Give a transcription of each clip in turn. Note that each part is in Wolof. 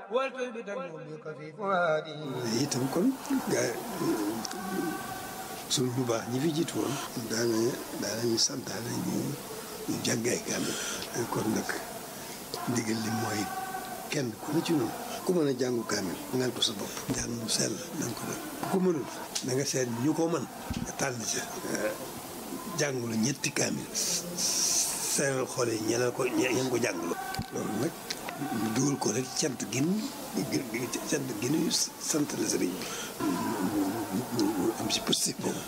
والتبدن بك في فؤادي itam kon gaa suñu bu baax ñi fi jiitu woon daana daanañu santaane ñu ñu jàngay kaamil kon nag ndigal li mooy kenn ku ne ci noonu ku mën a jàngu kaamil ngal ko sa bopp njàng mu sell na nga ko def ku ko mënul da nga seet ñu ko mën nga tànn ca jàngulu ñetti kaamil seeral xool yi ñeneen ko ñeen ko jàngulu loolu nag ñu dugal ko rek cant gin cant ginu sant la sëriñ bi ñu am si positif boobu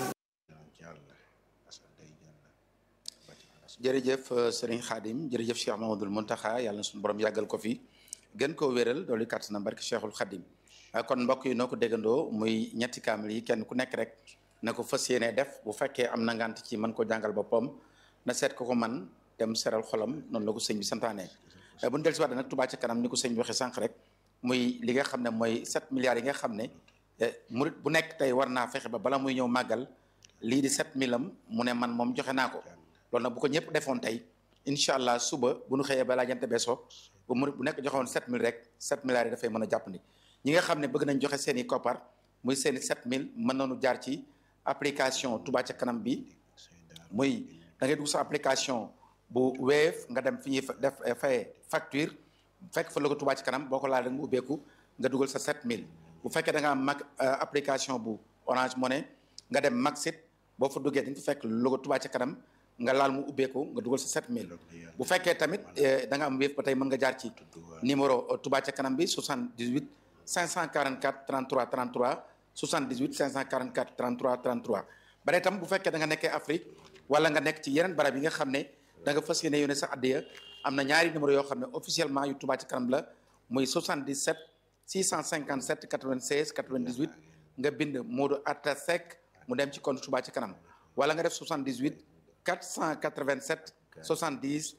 jërëjëf sëriñ Xaadim jërëjëf Cheikh Mamadul Muntaxa yàlla na suñu borom yàggal ko fi gën koo wéral doolu kàtt na barke Cheikhul Xaadim kon mbokk yi noo ko déggandoo muy ñetti kaamil yi kenn ku nekk rek na ko fas yéene def bu fekkee am na ngant ci mën ko jàngal boppam na seet ko ko man dem seral xolam noonu la ko sëñ bi santaane bu ñu del si waat nag Touba ca kanam ni ko sëñ bi waxee sànq rek muy li nga xam ne mooy 7 milliards yi nga xam ne murit bu nekk tey war naa fexe ba bala muy ñëw màggal lii di 7000 am mu ne man moom joxe naa ko loolu nag bu ko ñëpp defoon tey incha allah suba bu ñu xëyee balaa jant beesoo ba murit bu nekk joxewoon 7000 rek 7 milliards yi dafay mën a jàpp ni ñi nga xam ne bëgg nañ joxe seen i koppar muy seen i 7000 mën nañu jaar ci application Touba ca kanam bi muy da ngay dugg sa application bu Wave nga dem fi ñuy def fay facture fekk fa logo Touba ci kanam boo ko laal rek mu ubbeeku nga dugal sa 7000 bu fekkee da nga am mag application bu Orange Money nga dem Maxit boo fa duggee dañ fa fekk logo Touba ci kanam nga laal mu ubbeeku nga dugal sa 7000 bu fekkee tamit da nga am Wave ba tey mën nga jaar ci numéro Touba ci kanam bi 78 544 33 33 78 544 33 33 ba tey tam bu fekkee da nga nekkee Afrique wala nga nekk ci yeneen barab yi nga xam ne da nga fas yéene yónnee sa addiya am na ñaari numéro yoo xam ne officiellement yu Touba ci kanam la muy 77 657 96 98 nga bind Modou Atta Seck mu dem ci compte Touba ci kanam wala nga def 78 487 70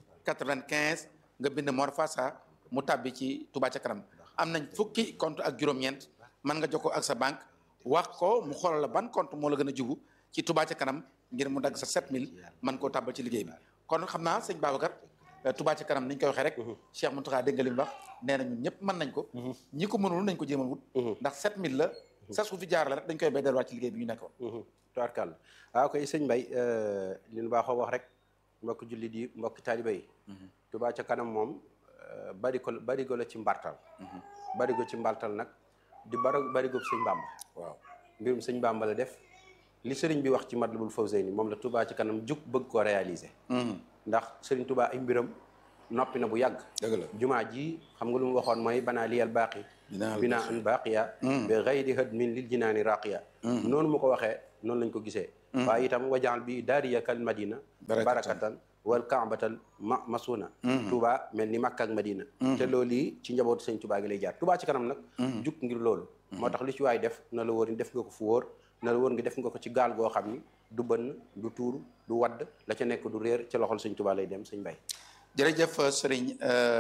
95 nga bind Mor Fassa mu tàbbi ci Touba ci kanam am nañ fukki compte ak juróom-ñeent mën nga jokkoo ak sa banque wax ko mu xoolal la ban compte moo la gën a jubu ci Touba ci kanam ngir mu dagg sa 7000 mën koo tàbbal ci liggéey bi kon xam naa sëñ Babacar Touba ci kanam ni ñu koy waxee rek Cheikh Mountakha dégg nga li mu wax nee na ñun ñëpp mën nañ ko ñi ko mënul nañ ko jéemal wut ndax 7000 la sa su fi jaar la rek dañ koy bay delluwaat ci liggéey bi ñu nekkoon tubaarkàlla waaw koy sëñ Mbay li ñu baaxoo wax rek mbokk jullit yi mbokk taaliba yi Touba ca kanam moom barigo barigo la ci mbartal barigo ci mbartal nag di bara barigo sëñ Bàmba waaw mbirum sëñ Bàmba la def li sëriñ bi wax ci Matlabul Fawzayni moom la Touba ci kanam jug bëgg ko réaliser ndax sëriñ Touba ay mbiram noppi na bu yàgg dëgg la jumaa ji xam nga lu mu waxoon mooy banaa liyal baaqi binaa an baaqiya bi gayri hadmin lil jinaani raqiya noonu mu ko waxee noonu lañ ko gisee waaye itam wajaal bi daariya kal madina barakatan wal kaabatal ma masuna Touba mel ni Makka ak Madina te loolu yi ci njabootu sëñ Touba gi lay jaar Touba ci kanam nag jug ngir loolu moo tax lu ci waay def na la wóor ni def nga ko fu wóor na la wóor nga def nga ko ci gaal goo xam ni du bënn du tuur du wadd la ca nekk du réer ci loxol sëñ Touba lay dem sëñ Mbay jërëjëf sëriñ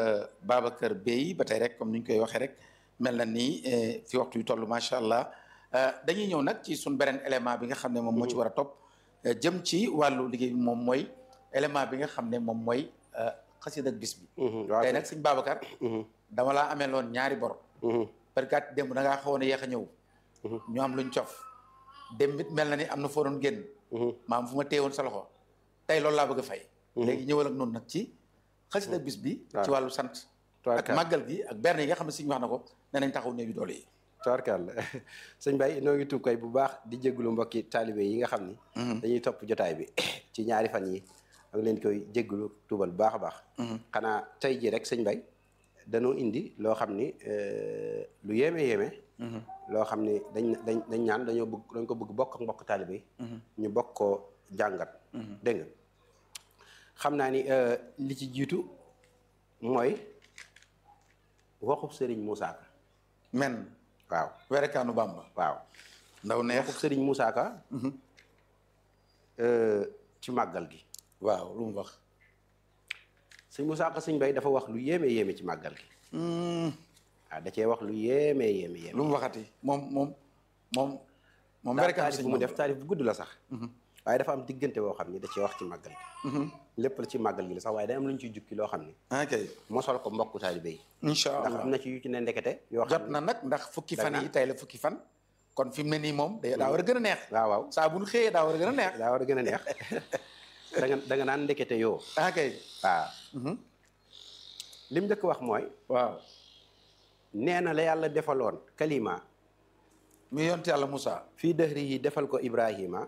Babacar Bey ba tey rek comme ni ñu koy waxee rek mel na ni fi waxtu yu toll macha allah dañuy ñëw nag ci suñ beneen élément bi nga xam ne moom moo ci war a topp jëm ci wàllu liggéey bi moom mooy élément bi nga xam ne moom mooy xasida ak bis bi tey nag sëñ Babacar dama laa amee loon ñaari bor perkat démb da ngaa xawoon a yéex a ñëw ñu am luñ cof dem it mel na ni am na foo doon génn maam fu ma téewoon sa loxo tey loolu laa bëgg a fay léegi ñëwal ak noonu nag ci xasida bis bi ci wàllu sant ak màggal gi ak berne yi nga xam ne si ñu wax na ko ne nañ taxaw néew yu doole yi tubaarkàlla sëñ Baye noo ngi tuub koy bu baax di jégalu mbokki taalibe yi nga xam ni dañuy topp jotaay bi ci ñaari fan yi ak leen koy jégalu tuubal bu baax a baax xanaa tey ji rek sëñ Baye dañoo indi loo xam ni lu yéeme yéeme loo xam ni dañ dañ dañ ñaan dañoo bëgg dañ ko bëgg bokk ak mbokk taalibe yi ñu bokk koo jàngat dégg nga xam naa ni li ci jiitu mooy waxub Serigne Moussa Ka men waaw werekaanu Bamba waaw ndaw neex waxub Serigne Moussa Ka ci màggal gi waaw lu mu wax sëñ Moussa Ka sëñ Bay dafa wax lu yéeme yéeme ci màggal gi waaw da cee wax lu yéeme yéeme yéeme lu mu waxati moom moom moom moom daa werekaanu taarif sëñ bu mu Bamba def taarif bu gudd la sax waaye dafa am diggante boo xam ni da cee wax ci màggal gi lépp la ci màggal gi la sax waaye day am lu ñu ciy jukki loo xam ne ok mosal ko mbokku taalibe yi incha ndax allah am na ci yu ci ne ndekete yoo jot xam na ne nag ndax fukki Day fan naan. yi tey la fukki fan kon fi mu ne nii moom day daa war a gën a neex waaw waaw saa bu ñu xëyee daa war a gën a neex daa war a gën a neex da nga da nga naan ndekete yoo ok waaw Mhm. lim njëkk wax mooy waaw nee na la yàlla defaloon kalima mi yonent yàlla Moussa fii dëhri yi defal ko Ibrahima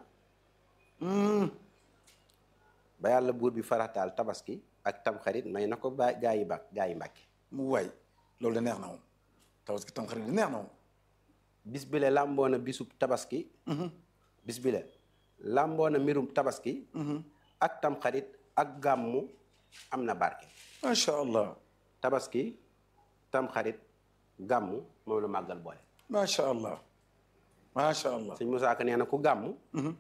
ba yàlla buur bi farataal tabaski ak tamxarit may na ko ba gaa yi ba gaa yi mbàkke mu waay loolu de neex na moom tabaski tam xarit di neex na moom bis bi le làmboona bisub tabaski bis bi le làmboona mbirum tabaski ak tamxarit ak gàmmu am na barke macha allah tabaski tamxarit gàmmu moom la màggal boole macha allah macha allah sëñ Moussa Ka nee na ku gàmmu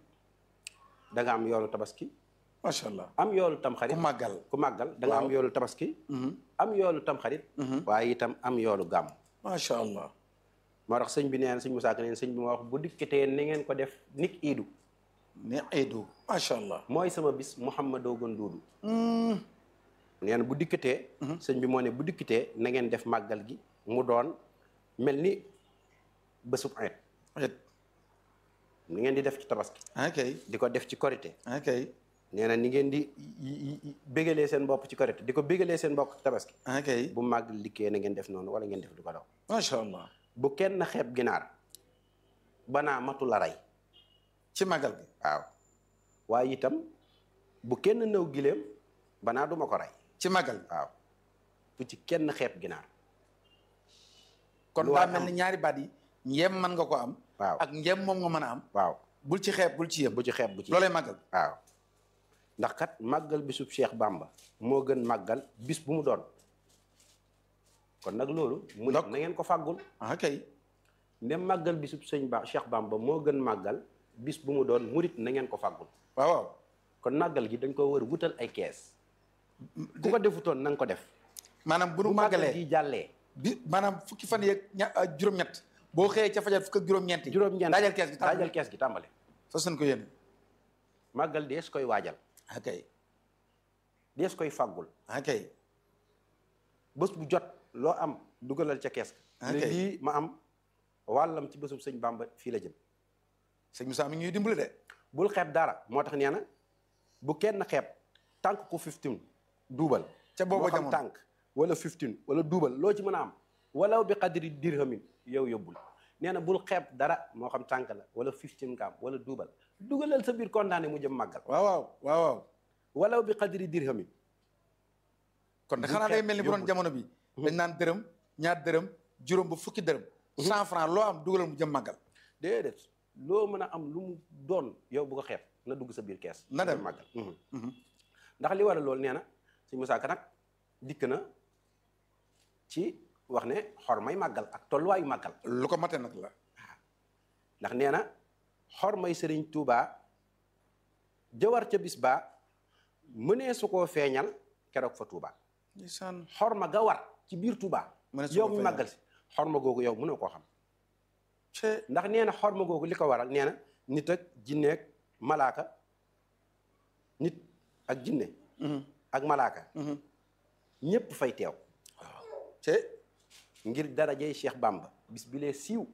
da nga am yoolu tabaski macha allah am yoolu tamxarit ku màggal ku màggal da nga am yoolu tabaski am yoolu tamxarit waaye itam am yoolu gàmm macha allah moo tax sëñ bi nee na sëñ Moussa Ka nee na sëñ bi ma wax bu dikkatee ni ngeen ko def nik iidu ne eedu macha allah mooy sama bis Mouhamadou gën duudu nee na bu dikkatee sëñ bi moo ne bu dikkatee na ngeen def màggal gi mu doon mel ni bésub ayet et ni ngeen di def ci tabaski ok di ko def ci korité ok nee na ni ngeen di yi- yi- bégalee seen bopp ci korité di ko bégalee seen bopp ci tabaski ok bu màggal dikkee na ngeen def noonu wala ngeen def du ko daw macha allah bu kenn xeeb ginaar banaa matu la rey ci màggal gi waaw waaye itam bu kenn nëw gileem banaa duma ko rey ci màggal gi waaw bu ci kenn xeeb ginaar kon lu daa waay mel am. ni ñaari baat yi njëm mën nga ko am waaw ak njëm moom nga mën a am waaw bul ci xeeb bul ci yëm bu ci xeeb bu ci loolee màggal waaw ndax kat màggal bisub Cheikh Bamba moo gën màggal bis bu mu doon kon nag loolu mu Ndok. na ngeen ko fàggul ok ndem màggal bisub sëñ ba Cheikh Bamba moo gën màggal bis bu mu doon murit na ngeen ko fàggul waaw waaw kon màggal gi dañ ko war a wutal ay kees ku ko defutoon na nga ko def maanaam bu nu bu màggal màggalee gi jàllee bi maanaam fukki fan yeeg ña ah, juróom-ñett boo xëyee ca fajar fukk ak juróom-ñeent yi juróom-ñeent daajal kees gi daajal tàmbali kees gi tàmbale fas nañ ko yéene màggal dees koy waajal ok dees koy fàggul ok bés bu jot loo am dugalal ca kees ga ne Ok. lii ma am wàllam ci bésub sëñ Bamba fii la jëm sëñ Moussa mi ngi ñuy dimbali de bul xeeb dara moo tax nee na bu kenn xeeb tànk ku 15 duubal Ca booba moo xam jamono. tànk wala 15 wala duubal loo ci mën a am walaw bi qadri dirhamin yow yóbbul nee na bul xeeb dara moo xam tànk la wala 15 nga am wala duubal dugalal sa biir kontaane mu jëm màggal waaw waaw waaw waaw walaw bi qadri dirhamin kon de Bu xanaa day xeeb mel ni bu doon yóbbul. jamono bi dañ naan dërëm ñaar dërëm juróom ba fukki dërëm cent franc loo am dugalal mu jëm màggal déedéet loo mën a am lu mu doon yow bu ko xeeb na dugg sa biir kees Na dem. màggal ndax li waral loolu nee na si Musaa Ka nag dikk na ci wax ne xor may màggal ak tolluwaayu màggal lu ko mate nag la ndax nee na xor may sëriñ Tuubaa jëwar ca bis baa mënee su koo feeñal keroog fa Tuubaa ndeysaan xor ma ga war ci biir Tuubaa Mënee su yow koo mi feeñal. màggal si xor ma googu yow mënoo koo xam ce ndax nee na xor ma googu li ko waral nee na nit ak jinneeg malaaka nit ak jinne ak malaaka ñépp fay teew ce ngir darajey Cheikh Bamba bis bi lee siiw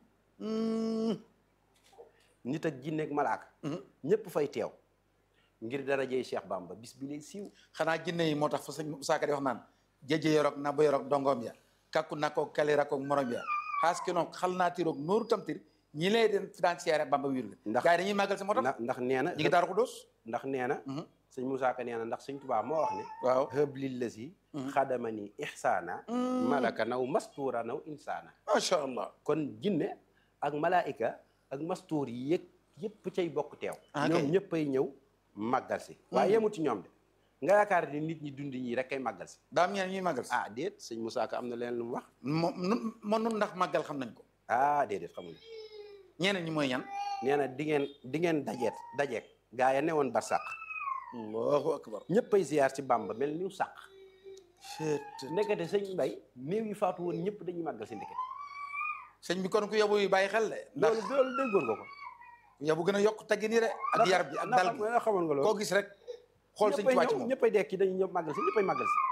nit ak jinne ak malaaka ñépp fay teew ngir darajey Cheikh Bamba bis bi lee siiw xanaa jinne yi moo tax fa sëñ Moussa Ka di wax naan jeje yorok na ba yorok dongoom ya kakku nakkoog kalirakoog morom ya xaas ki noog xal naa tiroog nooru tamtir ñi lay den financière bamba wiir la Ndax- gars yi dañuy màggal si moo tax ndax ndax nee na ñi ngi daaru ko doos ndax nee na sëñ Moussa Ka nee na ndax sëñ Tuubaa moo wax ne waaw hëb lillasi xadamani ihsaana malaka naw mastuura naw insaana macha allah kon jinne ak malaayika ak mastuur yi yëg yëpp cay bokk teew Ah, ñoom kay. ñëpp ay ñëw màggal si waaye yemut ci ñoom de nga yaakaar ni nit ñi dund ñi rek kay màggal si daam ñeen ñuy màggal si ah déet sëñ Moussa Ka am na leen lu mu wax moom nun man nun ndax màggal xam nañ ko ah déedéet xamuñu ñeneen ñi mooy ñan nee na di ngeen di ngeen dajeet dajeek gaa ya newoon barsàq allahu akbar ñëpp ay ziyaar ci Bàmba mel ni sàq ndekete sëñ Mbay néew yi faatu woon ñëpp dañuy màggal si ndekete sëñ bi kon ku yobu yi bàyyi xel de ndax loolu loolu déggoon nga ko yobu gën a yokk teggin yi de ak yar bi ak dal gi nga xamoon nga loolu koo gis rek xool sëñ Tuubaa ci moom ñëppay dekki dañuy ñëpp màggal si ñëppay màggal si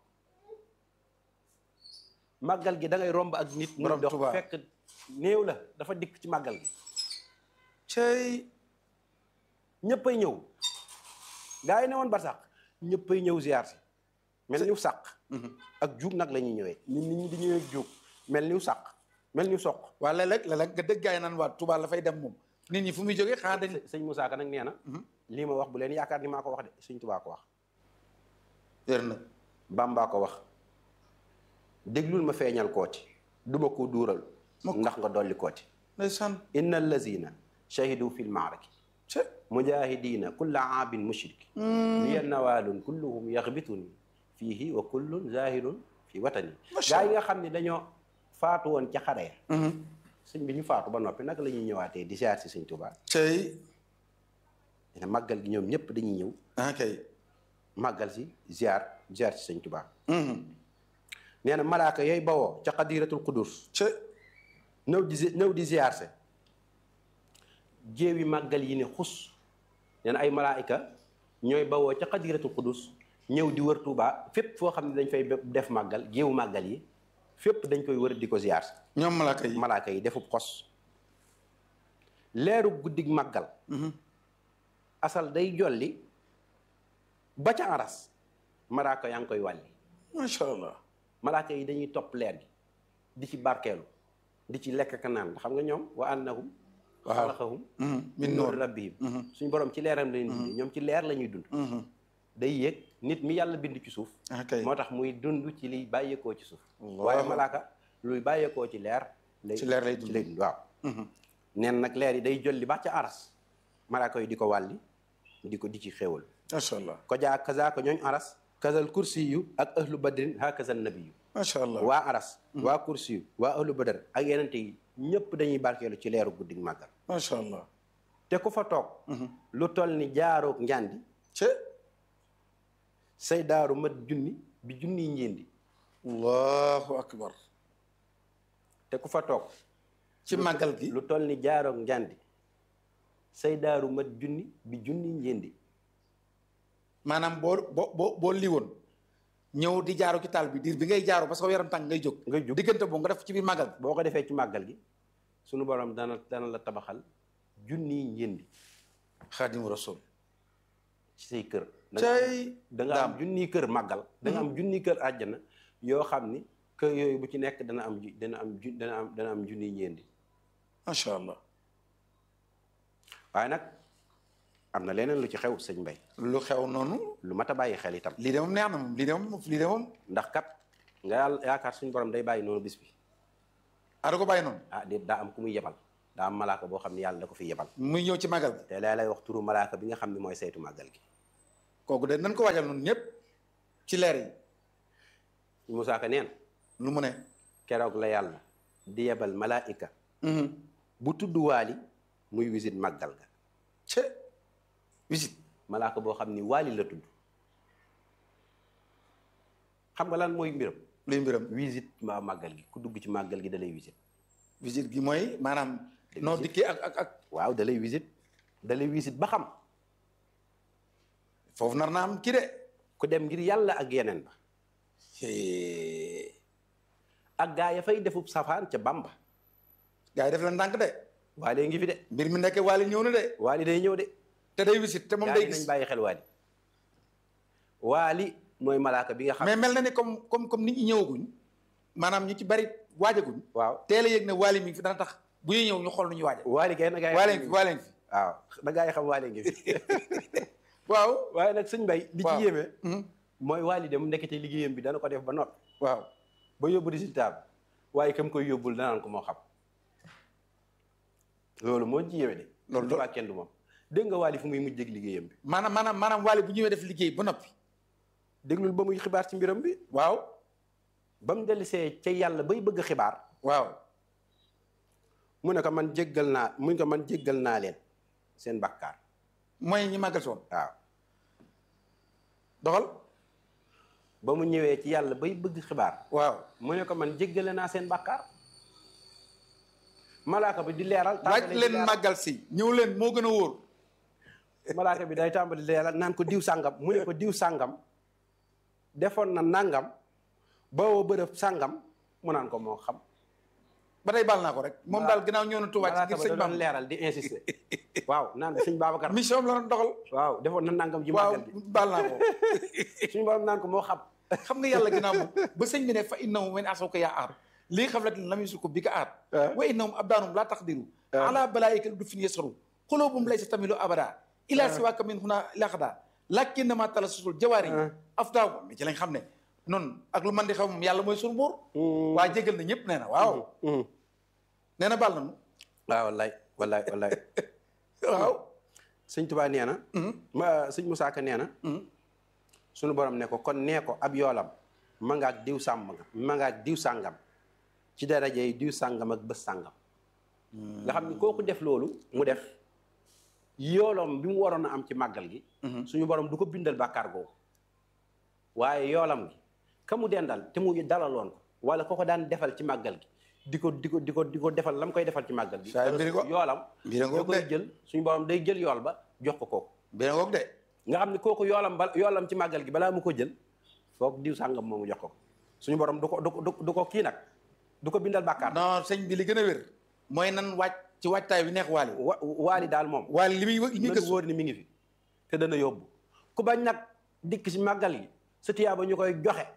màggal gi da ngay romb ak nit muy Borom dox Tuubaa. fekk néew la dafa dikk ci màggal gi cey ñëppay ñëw gaa yi ne woon barsax ñëppay ñëw ziar si mel niw sàq ak juug nag la ñuy ñëwee nit nit ñi di ñëwee ak juug mel niw sàq mel niw soq waa léeg-léeg léeg-léeg nga dégg gaay naan waa Touba la fay dem moom nit ñi fu muy jógee xanaa dañ sëñ Moussa Ka nag nee na lii ma wax bu leen yaakaar ni maa ko wax de sëñ Tuubaa ko wax wér na Bàmbaa ko wax déglul ma feeñal kooti duma ko duural ndax nga dolli kooti ndeysaan inna allazina shahidu fil maaraki ce mujahidina kulla aabin mushriki liya nawaalun kulluhum yaxbituni fiihi wa kullun zahirun fi watani gaa yi nga xam ne dañoo faatu woon ca xare ya sëñ bi ñu faatu ba noppi naka la ñuy ñëwaatee di ziar si sëñ Tuubaa cey dina màggal gi ñoom ñëpp dañuy ñëw ah kay màggal si ziar ziar si sëñ Tuubaa nee na malaaka yooyu bawoo ca xadiratul qudus ce ñëw di zi- ñëw di ziar se jéewi màggal yi ne xus nee na ay malaayika ñooy bawoo ca xadiratul qudus ñëw di wër Tuubaa fépp foo xam ne dañ fay def màggal géewu màggal yi fépp dañ koy wër di ko ziar si ñoom malaaka yi malaaka yi defub xos leeru guddig màggal asal day jolli ba ca aras malaaka yaa ngi koy wàlli macha allah malaaka yi dañuy topp leer gi di ci barkeelu di ci lekk ka naan xam nga ñoom wa annahum Waaw. xalaqahum min noor rabbihim suñu borom ci leeram la ñuy dund ñoom ci leer la ñuy dund day yéeg nit mi yàlla bind ci suuf ah kay moo tax muy dund ci liy bàyyeekoo ci suuf Allahu. waaye malaaka luy bàyyeekoo ci leer lay Ci leer lay dund. ci lay dund waaw neen nag leer yi day jolli ba ca aras malaaka yi di ko wàlli di ko di ci xéewal macha allah ko jaa kaza ko ñooñ aras kazal kursi yu ak ahlu badrin ha kazal nabi yu macha allah waa aras waa kursi yu waa ahlu badar ak yenente yi ñëpp dañuy barkeelu ci leeru guddig màggal macha allah te ku fa toog lu toll ni jaaroog njandi ce say daaru mat junni bi junniy njéendi allahu akbar te ku fa toog ci màggal gi lu toll ni jaaroog njandi say daaru mat junni bi junniy njéendi maanaam boo boo boo boo liwoon ñëw di jaaru ci taal bi diir bi ngay jaaru parce que yaram tàng ngay jóg ngay jóg diggante boobu nga def ci biir màggal boo ko defee ci màggal gi sunu borom dana dana la tabaxal junniy njéendi xaadimu rasul ci say kër da nga am- cay da nga am junniy kër màggal da nga am junniy kër àjjana yoo xam ni kër yooyu bu ci nekk dana am ju- dana am ju- dana am dana am junniy njéendi macha allah waaye nag am na leneen lu ci xew sëñ Mbay lu xew noonu lu mat a bàyyi xel itam lii de moom neex na moom lii de moom lii de moom ndax kat nga yàlla yaakaar suñu borom day bàyyi noonu bis bi ada ko bàyyi noonu ah déet daa am ku muy yebal daa am malaaka boo xam ne yàlla da ko fi yebal muy ñëw ci màggal gi te laa lay wax turu malaaka bi nga xam ne mooy saytu màggal gi kooku de nañ ko waajal noonu ñëpp ci leer yi Musaa Ka neen lu mu ne keroog la yàlla di yebal malaayika bu tudd waali muy visite màggal ga ce visite malaaka boo xam ni waali la tudd xam nga lan mooy mbiram luy mbiram visite ma màggal gi ku dugg ci màggal gi da lay visite visite gi mooy maanaam noo dikkee ak ak ak waaw da lay visite da lay visite ba xam foofu nar naa am kii de ku dem ngir yàlla ak yeneen ba ak gaa ya fay defub safaan ca bamba gars yi def leen ndànk de waali ngi fi de mbir mi nekk waali ñëw na de waali day ñëw de te day visite te moom gaa day yi nañ gis bàyyi xel waali waali mooy malaaka bi nga xam mais mel na ni comme comme comme nit ñi ñëwaguñ maanaam ñu ci bari waajaguñ waaw teel a yëg ne waali mi ngi fi dana tax bu ñuy ñëw ñu xool nu ñu waaja waali kay na gaa yi waale xam ngi fi waale ngi fi waaw na gaa yi xam waali ngi fi waaw waaye nag sëñ bay li ci waaw. yéeme Mhm. mooy waali dem ndekete liggéeyam bi dana ko def ba noppi waaw ba yóbbu résultat bi waaye kam koy yóbbul danaan ko moo xam loolu moo ci yéeme de Loolu loolu kenn du moom dégg nga waali fu muy mujj ak liggéeyam bi maanaam maanaam maanaam waale bu ñëwee def liggéey ba noppi déglul ba muy xibaar ci mbiram bi waaw ba mu dellisee ca yàlla bay bëgg xibaar waaw mu ne ko man jéggal naa mu ne ko man jéggal naa leen seen bàkkaar mooy ñi màggal si woon waaw doxal ba mu ñëwee ci yàlla bay bëgg xibaar waaw mu ne ko man jéggale naa seen bàkkaar malaaka bi di leeral waaj tàmbale di leen leeral. màggal si ñëw leen moo gën a wóor malaaka bi day tàmbali leeral naan ko diw sàngam mu ne ko diw sàngam defoon na nangam bawoo bërëb sàngam mu naan ko moo xam ba tey baal naa ko rek moom daal ginnaaw ñëw na Tuubaa ci malaaka ngir ba sëñ da doon Bamba leeral di insister waaw naan ko sëñ Babacar mission am la doon doxal waaw defoon na nangam ji waaw màggal bi baal naa ko suñu borom naan ko moo xam xam nga yàlla ginnaaw moom ba sëñ bi ne fa innahu min asawka yaa aar lii xam latin lam yusuko bi ka aar wa innahum abdaanum laa taqdiru ala balaayika du fin yasaru xulubum laysa tamilu abada ila siwaka min huna laxada lakinnama tala susul jawaari afdaaw mi ci lañ xam ne noonu ak lu man di xaw moom yàlla mooy sunu buur waa jégal na ñëpp nee na waaw nee na baal nañu waaw wallaay wallaay wallaay waaw sëñ Tuubaa nee na ma sëñ Musaa Ka nee na suñu borom ne ko kon nee ko ab yoolam ma nga ak diw sàmm nga ma nga ak diw sàngam ci daraja yi diw sàngam ak bés sàngam nga xam ni kooku def loolu mu def yoolam bi mu waroon a am ci màggal gi suñu borom du ko bindal bàkkaar googu waaye yoolam gi ka mu dendal te mu dalaloon ko wala ko ko daan defal ci màggal gi di ko di ko di ko di ko defal la mu koy defal ci màggal gi Saa mbiri ko- yoolam mbiri da ngoog koy de. jël suñu borom day jël yool ba jox ko kooku beneen ngoog de nga xam ne kooku yoolam ba yoolam ci màggal gi balaa mu ko jël foog diw sàngam moomu jox ko suñu borom du ko du ko du du ko kii nag du ko bindal bàkkaar non sëñ bi li gën a wér mooy nan wàcc ci wàccaay bi neex waali wa waali daal moom waali li muy li muy na gëstu wóor ni mi ngi fi te dana yóbbu ku bañ nag dikk si màggal gi sa tiyaaba ñu koy joxe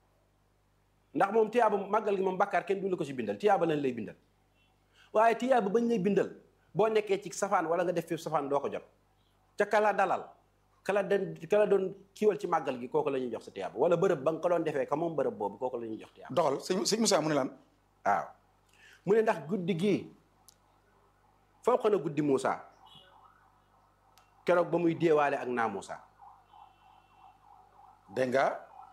ndax moom tiyaaba màggal gi moom bàkkaar kenn du la ko si bindal tiyaaba lañ lay bindal waaye tiyaaba bañ lay bindal boo nekkee ci safaan wala nga def fi safaan doo ko jot ca kala dalal kala den kala doon kiiwal ci màggal gi kooku la ñuy jox sa tiyaaba wala bërëb ba nga ko doon defee ka moom bërëb boobu kooku la ñuy jox tiyaaba doxal sëñ sëñ Moussa mu ne lan waaw mu ne ndax guddi gii foo na guddi Moussa keroog ba muy déewaale ak naa Moussa dégg nga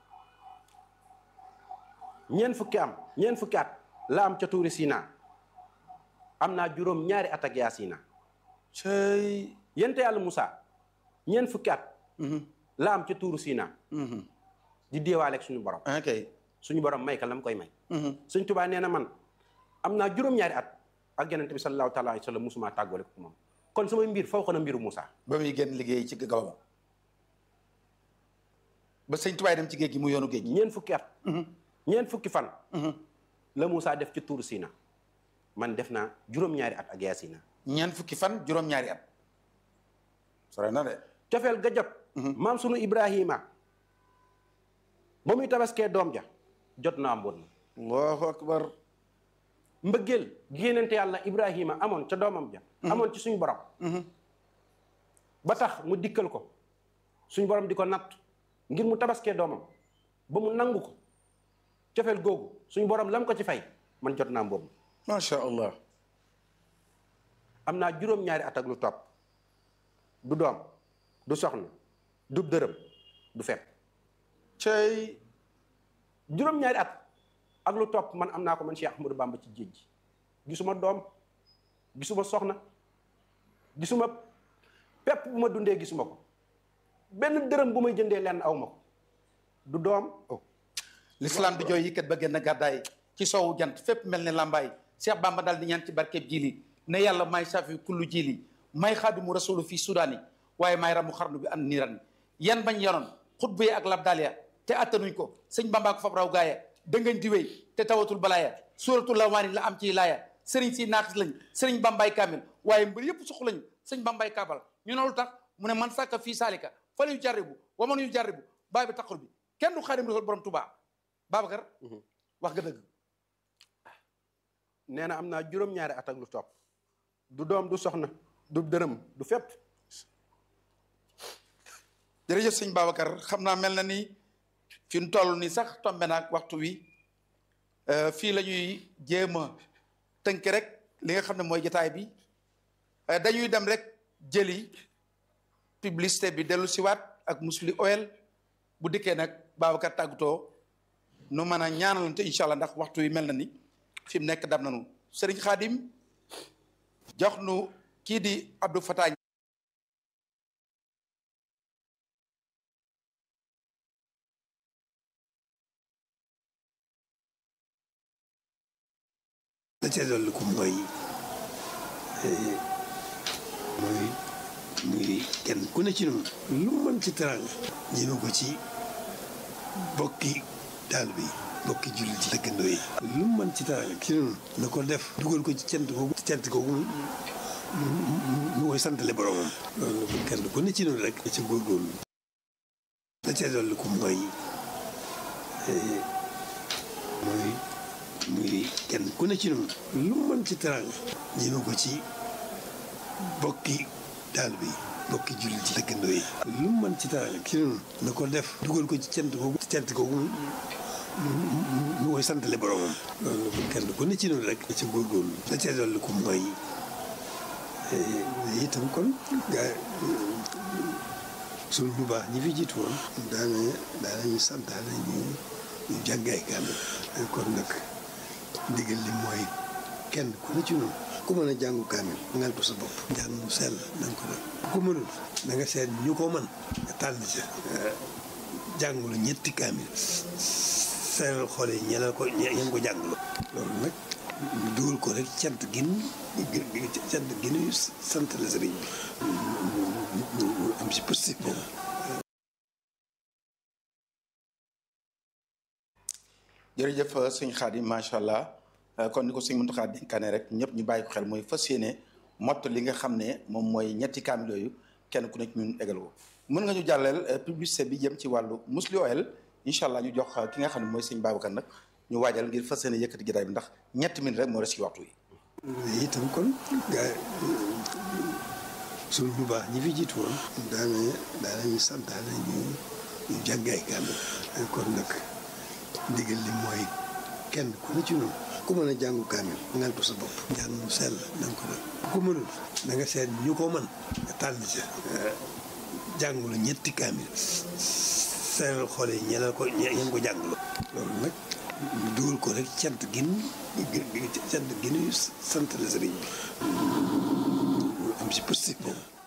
ñeent fukki am ñeent fukki at la am ca tuuri Sina am naa juróom ñaari at ak yaa Sina cey yente yàlla Moussa ñeent fukki at la am ca tuuru Sina di déewaale ak suñu borom ok suñu borom may ka la mu koy may suñ tubaa nee na man am naa juróom-ñaari at ak yonente bi sallallahu taala alayhi wa sallam musuma tàggale ko moom kon samay mbir faw xana mbiru Moussa ba muy génn liggéey ci gabam ba sëñ tubaay dem ci géej gi mu yoonu géej gi ñeent fukki at ñeent fukki fan la Moussa def ci tuuru Sina man def naa juróom-ñaari at ak yaa Sina ñeent fukki fan juróom-ñaari at sore na de cofeel ga jot maam sunu Ibrahima ba muy tabaskee doom ja jot naa mbóot ma allahu akbar mbëggeel génnante yàlla Ibrahima amoon ca doomam ja amoon ci suñu borom ba tax mu dikkal ko suñu borom di ko natt ngir mu tabaskee doomam ba mu nangu ko cofeel googu suñu borom lam ko ci fay man jot naa mbóot ma macha allah am naa juróom-ñaari at ak lu topp du doom du soxna du dërëm du fepp cey juróom-ñaari at ak lu topp man am naa ko man Cheikh Ahmadou Bamba ci géej gi gisuma doom gisuma soxna gisuma pepp bu ma dundee gisuma ko benn dërëm bu may jëndee lenn aw ma ko du doom l'islam di jooy yëkkat ba génn gàddaay ci soowu jant fépp mel ne lambaay Cheikh Bamba daal di ñaan ci barkeb jili ne yàlla may safi kullu jili may xaadimu rasulu fii sudaani waaye may ramu xarnu bi an niran yan bañ yanoon xutba yi ak labdaaliya te attanuñ ko sëñ Bamba ko fab raw gaaya dëngañ di wéy te tawatul balaaya suuratul lawaani la am ci laaya sëriñ si naaxis lañ sëriñ Bambaay kaamil waaye mbër yëpp suq lañ sëñ Bambaay kaabal ñu ne lu tax mu ne man sàkka fii saalika fala yu jarribu wa man yu jarribu baay bi taqul bi kenn du xaadim rasul borom Tuubaa Babacar wax nga dëgg nee na am naa juróom-ñaari at ak lu topp du doom du soxna du dërëm du fépp jërëjëf sëñ Babacar xam naa mel na ni fi ñu toll ni sax tombe naag waxtu wi fii la ñuy jéem a tënk rek li nga xam ne mooy jotaay bi dañuy dem rek jëli publicité bi dellu siwaat ak musli oil bu dikkee nag Babacar tàggatoo nu mën a ñaanalante incha allah ndax waxtu wi mel na ni fi mu nekk dam nañu Serigne Khadim jox nu kii di Abdou Fatah la ca dolli ko mooy mooy muy kenn ku ne ci noonu lu mu mën ci teraanga ñëme ko ci bokki taalibe yi bokki jullit yi dëkkandoo yi lu mu mën ci teraanga ci noonu na ko def dugal ko ci cant googu cant googu mu koy santale boromam loolu kenn ku ne ci noonu rek ci góorgóorlu la ca dolli ko mooy mooy muy kenn ku ne ci noonu lu mu mën ci teraanga ñëme ko ci bokki taalibe yi bokki jullit yi dëkkandoo yi lu mu mën ci teraanga ci noonu na ko def dugal ko ci cant googu cant googu mu koy santale boromam loolu kenn ku ne ci noonu rek ci góorgóorlu la ca dolli ko mooy itam kon gaa suñu bu baax ñi fi jiitu woon daana daanañu santaane ñu ñu jàngaay kaamil kon nag ndigal li mooy kenn ku ne ci noonu ku mën a jàngu kaamil ngal ko sa bopp njàng mu sell na nga ko def ku ko mënul da nga seet ñu ko mën nga tànn ca jàngulu ñetti kaamil seeral xoole yi ñeneen ko ñeen ko jàngulu loolu nag ñu dugal ko rek cant gin cant ginuy sant la sëriñ bi ñu am si positif boobu jërëjëf sëñ Xaadim macha allah kon ni ko sëñ Muntaxa dénkaane rek ñëpp ñu bàyyi ko xel mooy fas yéene mott li nga xam ne moom mooy ñetti kaamil yooyu kenn ku nekk ñun égal ko mën nga ñu jàlleel publicité bi jëm ci wàllu musli oil incha allah ñu jox ki nga xam ne mooy sëñ Babacar nag ñu waajal ngir fas yéene yëkkati jotaay bi ndax ñetti minute rek moo des ci waxtu yi itam kon gaa suñu bu baax ñi fi jiitu woon daana daanañu santaane ñu ñu jàngaay kaamil kon nag ndigal li mooy kenn ku ne ci noonu ku mën a jàngu kaamil ngal ko sa bopp njàng mu sell na nga ko def ku ko mënul da nga seet ñu ko mën nga tànn ca jàngulu ñetti kaamil seeral xoole yi ñeneen ko ñeen ko jàngulu loolu nag ñu dugal ko rek cant gin cant ginuy sant la sëriñ bi ñu am si positif boobu